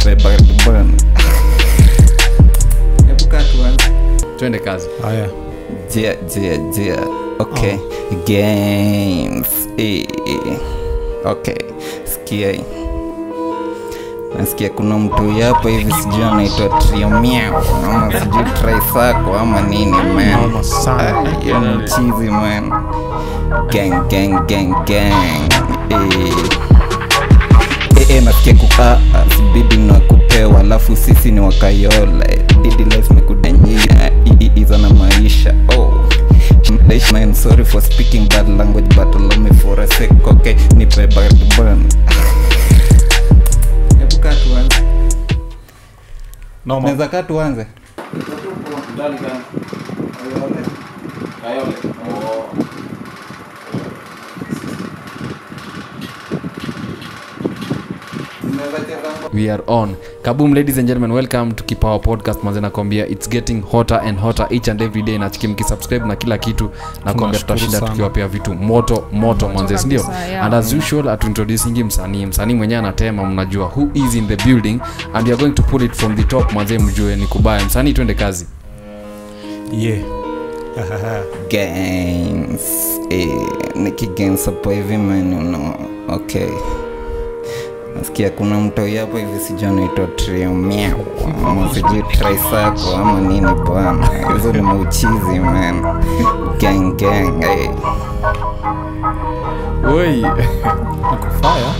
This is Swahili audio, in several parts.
nipe bad bun hebu kaa tuanze twende kazi haya jia jia jia okay games eh, eh. okay sikia hii. nasikia kuna mtu yapo hivi sijui anaitwa triomiao ama sijui trisako ama nini man Noma sana. Ah, hiyo ni mchizi man gang gang gang gang eh. Eh, eh, nasikia kukaa bibi na kupewa alafu sisi ni wakayola didi life mekudanyia iza na maisha oh Man, sorry for speaking bad language but allow me for a sec okay nipe bad bun hebu kaa tuanze noma naweza kaa tuanze we are on kaboom ladies and gentlemen welcome to kipawa podcast manze nakwambia its getting hotter and hotter each and every day nachiki mkisubscribe na kila kitu nakwambia Tunashukuru tutashinda sana. tukiwapea vitu moto moto manze sindio kabisa, yeah. and as usual atuintroducingi msanii msanii mwenyewe anatema mnajua who is in the building and we are going to pull it from the top manze mjue ni kubaya msanii twende kazi yeah games eh, nikigames hapo hivi man uno okay nasikia kuna mtoi hapo hivi sijui anaitwa triomiao ama sijui trisako ama nini bwana hizo ni mauchizi man gang gang eh. oi nakufaya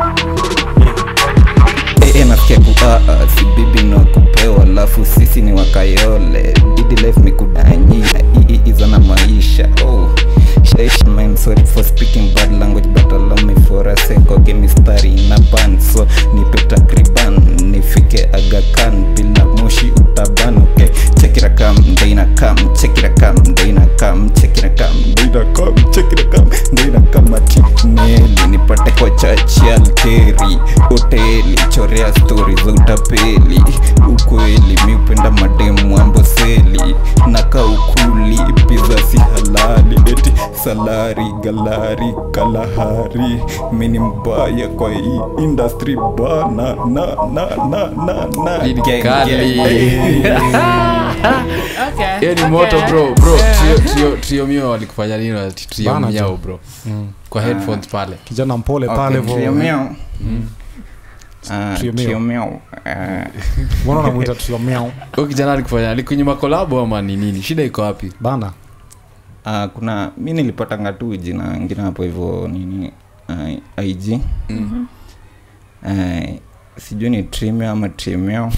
Eh, eh, nasikia kuaa si bibi na kupewa alafu sisi ni wakayole didi life mikudanyia iza na maisha oh. Shaish, man, sorry for speaking bad language but allow me for a sec okay mistari na ban so nipe takriban nifike agakan bila moshi utaban okay chekira kam ndeina kam chekira kam ndeina kam chekira kam ndeina kam chekira kam ndeina kam ati neli nipate kwa chachi alteri hoteli chorea stori za utapeli ukweli mi upenda mademu amboseli naka ukuli piza si halali eti salari galari kalahari mini mbaya kwa hii industry bana na na na na na Hii ni Gang, kali. gang. Okay, hiyo ni okay. moto bro bro Yeah. trio, trio, trio mio walikufanya nini ati trio Bana miao jo. bro kwa headphones pale kijana mpole Okay, pale trio vo miao. Ah, Trio miao. trio miao. Ah, mbona unamwita trio miao huyu kijana alikufanya alikunyima kolabo ama ni nini shida iko wapi bana ah, kuna mi nilipatanga tu jina ngine hapo hivyo nini ah, ig Ah, sijui ni trimio ama trimio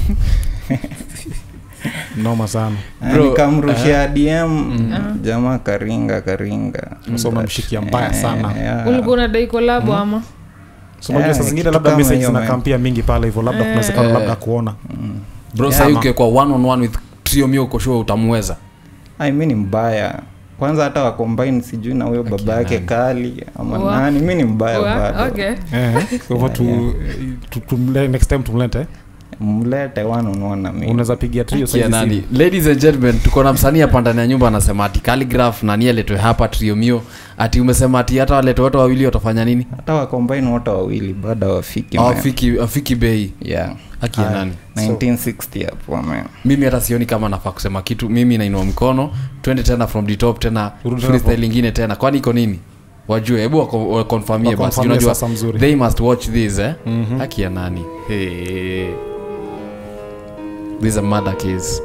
noma sana Ah, Bro, nikamrushia dm jamaa karinga karinga So umemshikia mbaya sana. Eh, yeah. ulikuwa unadai kolabo ama so unajua Yeah, saa zingine kitu labda kama message hiyo, man. zinakampia mingi pale hivyo labda Eh. kunawezekana Eh. labda kuona bro Yeah, sahii ma. ukiwekwa one on one with trio mio ukoshua utamweza Ai, mi ni mbaya kwanza hata wakombaini sijui na huyo baba yake nani? kali ama Wa- nani mi ni mbaya Wa- bado okay. Eh, kwa hivyo tu, tu, tumle- next time tumlete mlete wanonona mi unaweza pigia trio Kia saizi nani simu. ladies and gentlemen tuko na msanii hapa ndani ya nyumba anasema ati calligraph nani aletwe hapa trio mio ati umesema ati hata walete wote wawili watafanya nini hata wakombaini wote wawili bado hawafiki man. afiki afiki bei yeah haki ya Aya. nani 1960 hapo man mimi hata sioni kama nafaa kusema kitu mimi nainua mkono twende tena from the top tena Rudi tena freestyle from- ingine tena kwani iko nini wajue hebu wako- wakonfamie basi Wakonfirmie unajua sasa mzuri. they must watch this eh Mhm. haki ya nani hey. this is a murder case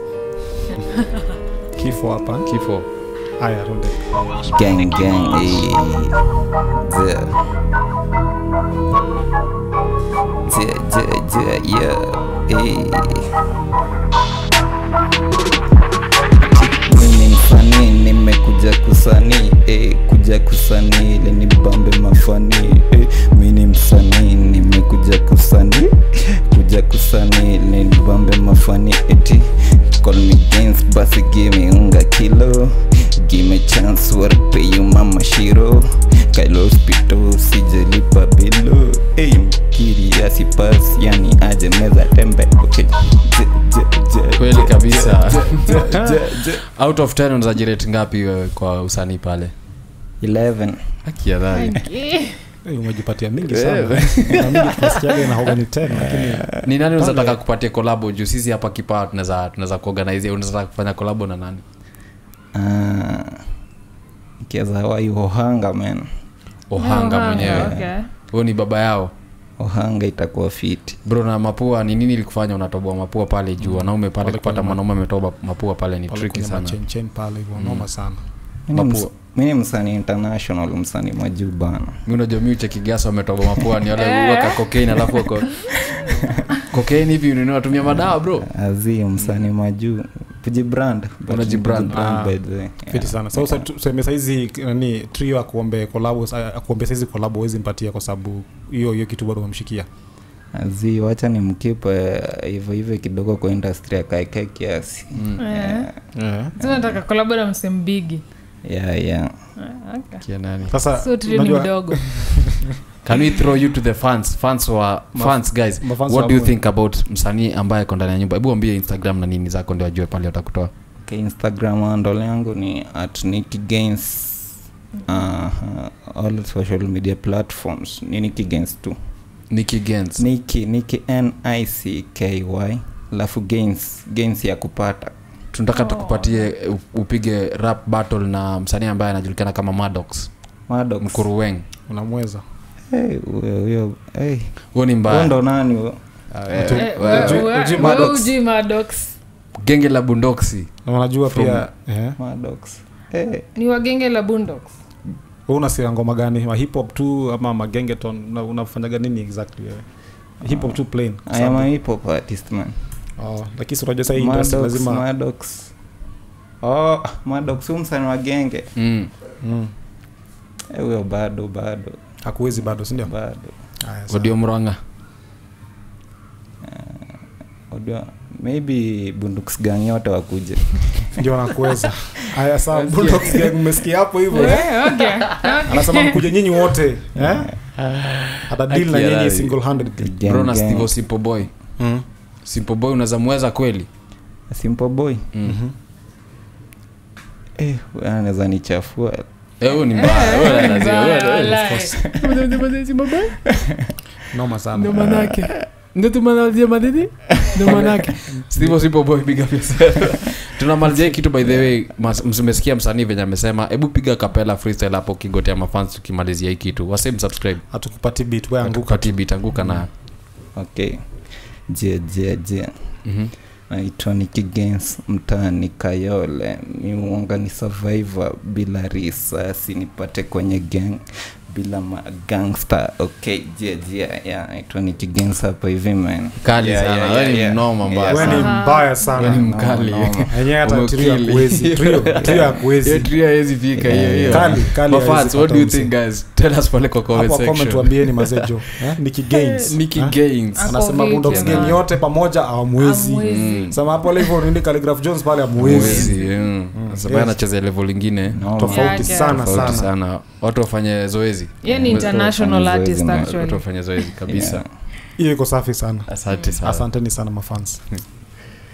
kifo hapa kifo haya tunde gang gang eh. Zia. Zia, zia, zia, yeah. eh. mimi msanii nimekuja kusanii eh, kuja kusanii ili nibambe mafanii eh, mi ni msanii nimekuja kusanii kuja kusanii ili nibambe mafanii eti call me gains basi give me unga kilo give me chance what pay you mama shiro kailo hospital sijelipa bilo hey, mkiri asipas yani aje meza tembe okay. Je, je, je, kweli je, kabisa je, je, je. out of 10 unaweza jirate ngapi wewe kwa usanii pale 11 haki ya dhali Okay. Eh, umejipatia mingi sana Na mingi tunasikiaga inahoga ni 10 lakini ni nani unaweza Pale. taka kupatia kolabo juu sisi hapa kipaa tunaweza tunaweza kuorganize unaweza taka kufanya kolabo na nani Ah, kiaza hawai ohanga man ohanga Oh, mwenyewe okay. huyo ni baba yao ohanga itakuwa fiti bro na mapua ni nini ilikufanya unatoboa mapua pale juu wanaume pale Pale kupata kwenye ma- mwanaume ametoba mapua pale ni pale tricky kwenye sana machenchen pale hivyo noma sana Mi ni ms- Mapua. mi ni msanii international msanii majuu bana mi unajua mi uchekigasa wametoba mapua ni wale waka kokaini alafu wako kokaini hivi nini watumia madawa bro azi msanii majuu kujibrand Unajibrand. Ah, by the way. fiti Yeah. sana so, so tuseme saizi nani trio akuombe kolabo akuombe saizi kolabo huwezi mpatia kwa sababu hiyo hiyo kitu bado umemshikia azi wacha ni mkipe hivyo hivyo kidogo kwa industry akaekae kiasi Eh. yeah. Sasa nataka kolabo na msembigi yeah, yeah. kia nani sasa so trio ni unajua- mdogo can we throw you to the fans fans wa Ma- fans guys mafans what wa do you boy. think about msanii ambaye ako ndani ya nyumba hebu ambie instagram na nini zako ndio ajue pale watakutoa Okay, instagram handle yangu ni at Nicky Gains uh, all social media platforms ni Nicky Gains tu Nicky Gens Nicky Nicky N I C K Y alafu Gains Gains ya kupata tunataka tukupatie u- upige rap battle na msanii ambaye anajulikana kama Maddox Maddox Mkuruweng unamweza hey, huyo huyo hey. huo ni Huyo mbaya ndo nani huyo Ah, eh, Uji- Eh, wewe- uji- wewe- uji wewe Maddox. ujui Maddox. genge la bundoksi na unajua From- pia eh, Maddox hey. ni wagenge la bundox wewe unasikia ngoma gani ma hip hop tu ama magengeton una- unafanyaga nini exactly wewe hip hop tu plain I am a hip hop artist man oh, lakini si unajua sasa hii industry Maddox lazima Maddox oh Maddox huyu msanii wa genge mm. mm, Eh, huyo bado bado hakuwezi bado sindio bado Haya, sawa. odio mranga Unajua, maybe bunduks gang yote wakuje ndio nakuweza haya sawa Bulldogs gang mmesikia hapo hivyo eh? Eh, okay. anasema mkuje nyinyi wote eh? hata deal na Akia nyinyi radhi. single handed Gang, bro na gang. stivo simple boy mm. simple boy unaweza mweza kweli simple boy mm. eh, huyo anaweza nichafua Eh, huyo ni mbaya huyo Eh, lazima- huyo- mbaya, huyo- walai. noma sana ndo manake ndo tumanazia madidi ndo manake Steve Simple Boy, big up yourself. tunamalizia hii kitu by the way mas- mmesikia msanii venye amesema hebu piga kapela freestyle hapo kigotea mafans tukimalizia hii kitu wasem subscribe hatukupati beat we anguka tukati bit anguka na okay je je je Mhm. naitwa Nicky Gaines mtaani Kayole miuanga ni survivor bila risasi nipate kwenye gang bila magangster okay je je yeah naitwa Nicky Gaines hapa hivi man kali Yeah, sana yeah, wewe yeah, ni yeah. mnoma mbaya Yeah. we ni sana. mbaya Wewe ni sana mkali Noma, noma. enyewe hata trio Umekili. hakuwezi trio trio Hiyo hakuwezi trio hawezi fika hiyo hiyo Kali, kali Mafans, hawezi what do you pata think guys tell us pale kwa comment hapo comment section tuambieni mazejo eh? Nicky Gaines Nicky eh? Gaines Ako anasema vipi Bulldogs na- gang yote pamoja awamwezi Amwezi. Mm. sema hapo hivyo nindi Calligraph Jones pale amwezi Mwezi, mm. Sasa yes. anacheza level ingine Noma. tofauti Yeah, sana tofauti sana sana watu wafanye zoezi Ye ni Watu international wafanye artist zoezi na- actually watu wafanye zoezi kabisa Yeah. hiyo iko safi sana asante sana asanteni sana mafans